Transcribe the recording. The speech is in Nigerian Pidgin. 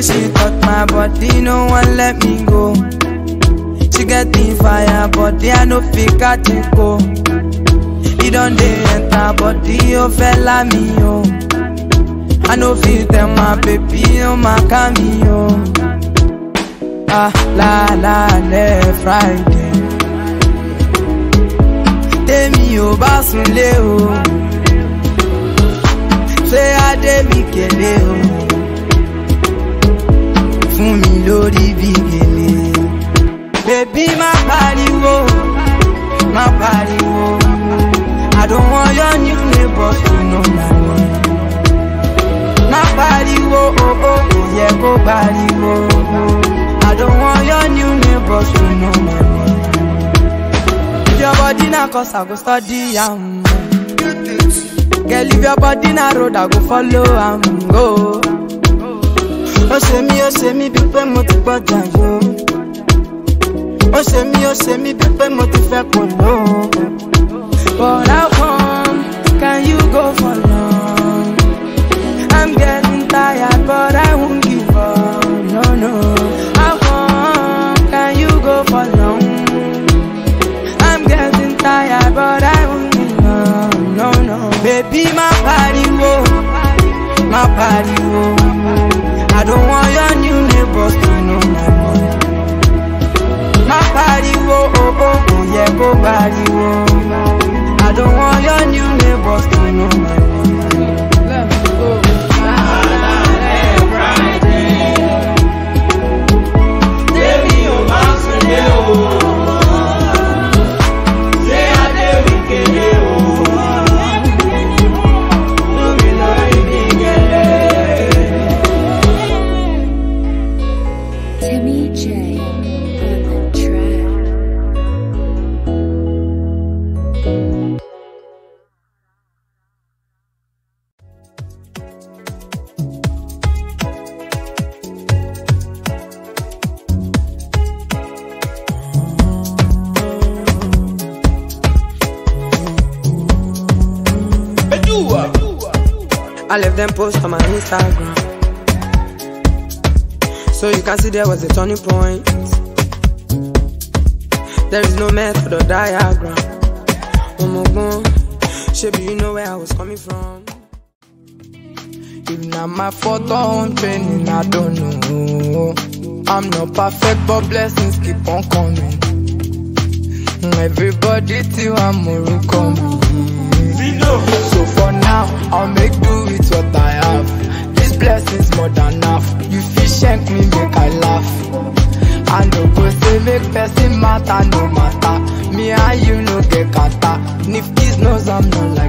way she touch my body, no one let me go. She get the fire, body I no fit catch it go. He don't dey enter body, oh fella me oh. I no fit tell my baby, oh my cameo. Ah la la le Friday. Tèmi ò bá sunlé o. Ṣé Adé mi kélé o? Fún mi lórí bí gèlè. Bébí má pariwo, má pariwo. I don't want your new neighbors to know my name. Má pariwo, oh oh, kò yẹ kó pariwo. I don't want your new neighbors to know my name. If your body na cause I go study am. Girl, if your body na road, I go follow am go. Ó ṣe mí, ó ṣe mí bíi pé mo ti gbọ́jà yó. Ó ṣe mí, ó ṣe mí bíi pé mo ti fẹ́ kò ló. But how come can you go for long? I'm getting tired, but I won't give up. No, no. How come can you go for long? I'm getting tired, but I won't give up. No, no. Baby, my pariwo, my pariwo. I don't want your new neighbors to know my name. My pariwo, oh oh, oh yeah, go pariwo. I don't want your new neighbors to know my name. Let's go. Timmy J on the track. I left them post on my Instagram. So you can see there was a turning point. There is no method or diagram. Oh my God, Shaby, you know where I was coming from. If not my fault or own training, I don't know. I'm not perfect, but blessings keep on coming. Everybody till I'm more coming. So for now, I'll make do with what I have. This blessing's more than enough. You fish shank me, make I laugh. I no go say make person matter, no matter. Me and you no get kata. Nifty's knows I'm not like